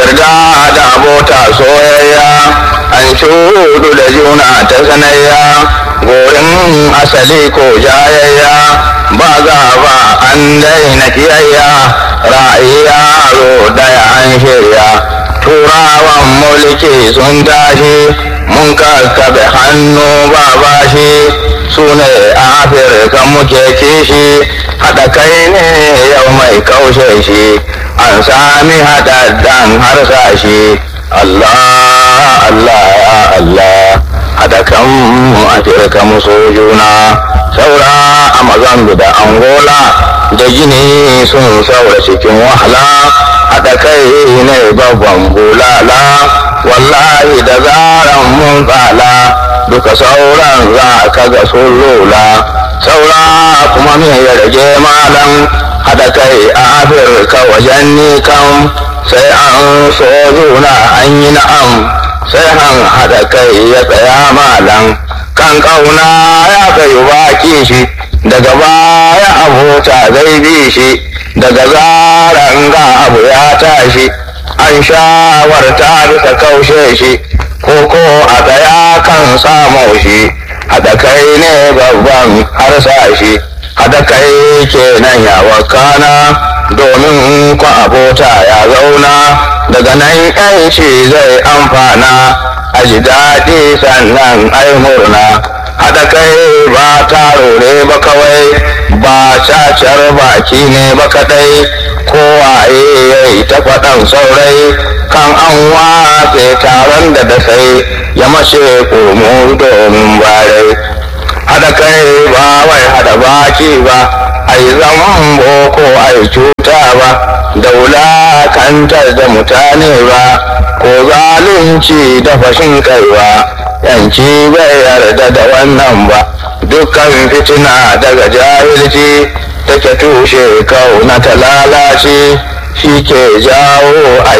yarda da abota soyayya an shudu da juna ta sanayya gorin asali ko jayayya ba za ba an daina kiyayya ra'ayi yaro daya an shirya turawan mulki sun tashi mun kakkaɓe hannu ba bashi su ne afirka muke kishi haɗa kai ne yau mai kaushe shi an sami haɗaɗɗan harsashi Allah Allah ya Allah haɗa kan mu afirka muso juna saura a mazambi da angola da gini sun saura cikin wahala haɗa kai ne babban bulala wallahi da zaran mun tsala duka sauran za ka ga sun lula saura kuma me ya rage malam haɗa kai a afirka wajen nikan sai an so juna an yi na'am sai an haɗa kai ya tsaya malam kan ƙauna ya kai baki shi daga baya abota zai bi shi daga zaran ga abu ya tashi an shawarta bisa kaushe shi koko a tsaya kan samu shi haɗa kai ne babban harsashi haɗa kai kenan ya wakana domin ku abota ya zauna daga nan yanci zai amfana a ji daɗi sannan ai murna haɗa kai ba taro ne ba kawai ba cacar baki ne ba kaɗai kowaye ya yi ta faɗan saurai kan an watse taron da da sai ya mace komo domin barai haɗa kai ba wai haɗa baki ba a yi zaman boko a yi cuta ba da wulakantar da mutane ba ko zalunci da fashin kai ba yanci bai yarda da wannan ba dukkan fitina daga jahilci take tushe kauna ta lalace shi ke jawo a